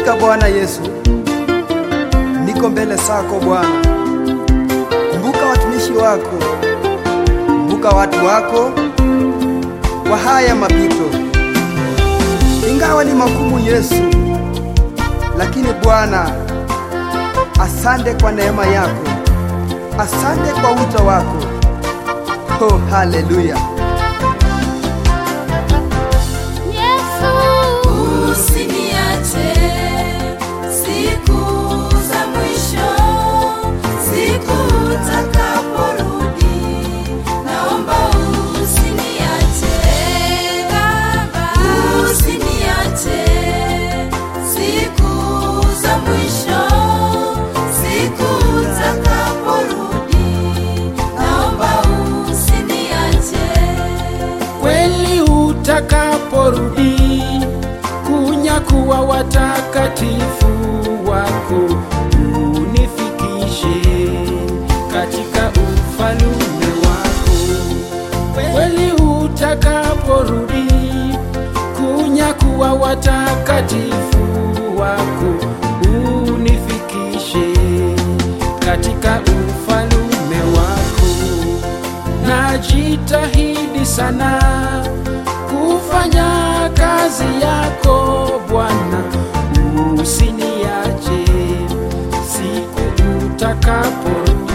Hakika Bwana Yesu, niko mbele zako Bwana. Kumbuka watumishi wako, kumbuka watu wako kwa haya mapito, ingawa ni magumu Yesu, lakini Bwana, asante kwa neema yako, asante kwa wito wako. Oh, haleluya! Yesu, usiniache siku za mwisho, siku utakaporudi, naomba usiniache Baba, usiniache siku za mwisho, siku utakaporudi, naomba usiniache kweli utakaporudi kunyakuwa watakatifu wako unifikishe katika ufalume wako kweli utakaporudi kunyakuwa watakatifu wako unifikishe katika ufalume wako najitahidi sana kufanya kazi yako Bwana, usiniache siku utakaporudi.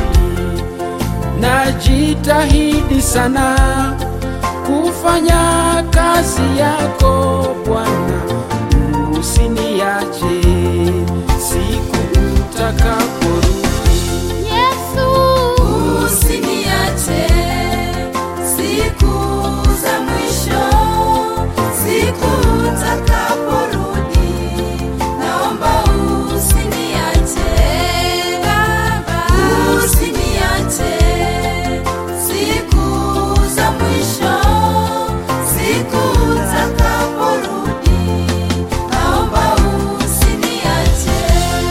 Najitahidi sana kufanya kazi yako Bwana, usiniache siku utakaporudi. Yesu, usiniache siku za mwisho, siku utakaporudi, naomba usiniache Baba, usiniache siku za mwisho, siku utakaporudi, naomba usiniache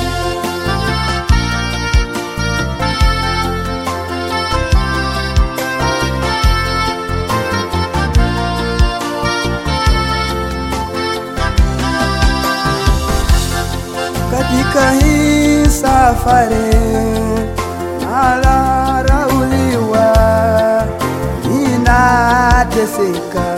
Katika hii safari nalarauliwa, ninateseka,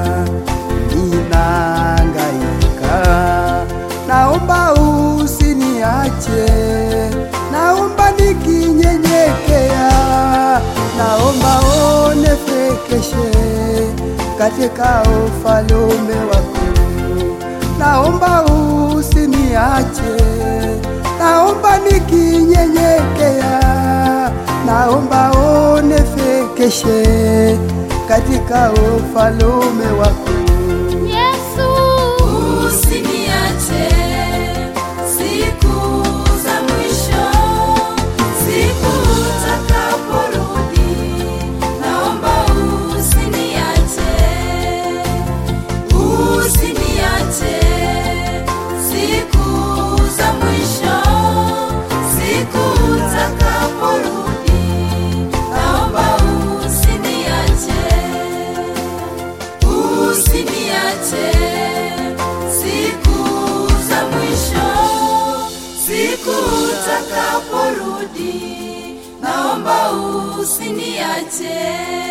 ninahangaika. Naomba usiniache, naomba nikinyenyekea, naomba onefekeshe katika ufalume wako naomba usiniache, naomba nikinyenyekea, naomba onefekeshe katika ufalume wako. Yesu, usiniache siku za mwisho, siku utakaporudi, naomba usiniache, usiniache siku za mwisho, siku utakaporudi, naomba usiniache usiniache siku za mwisho, siku utakaporudi, naomba usiniache.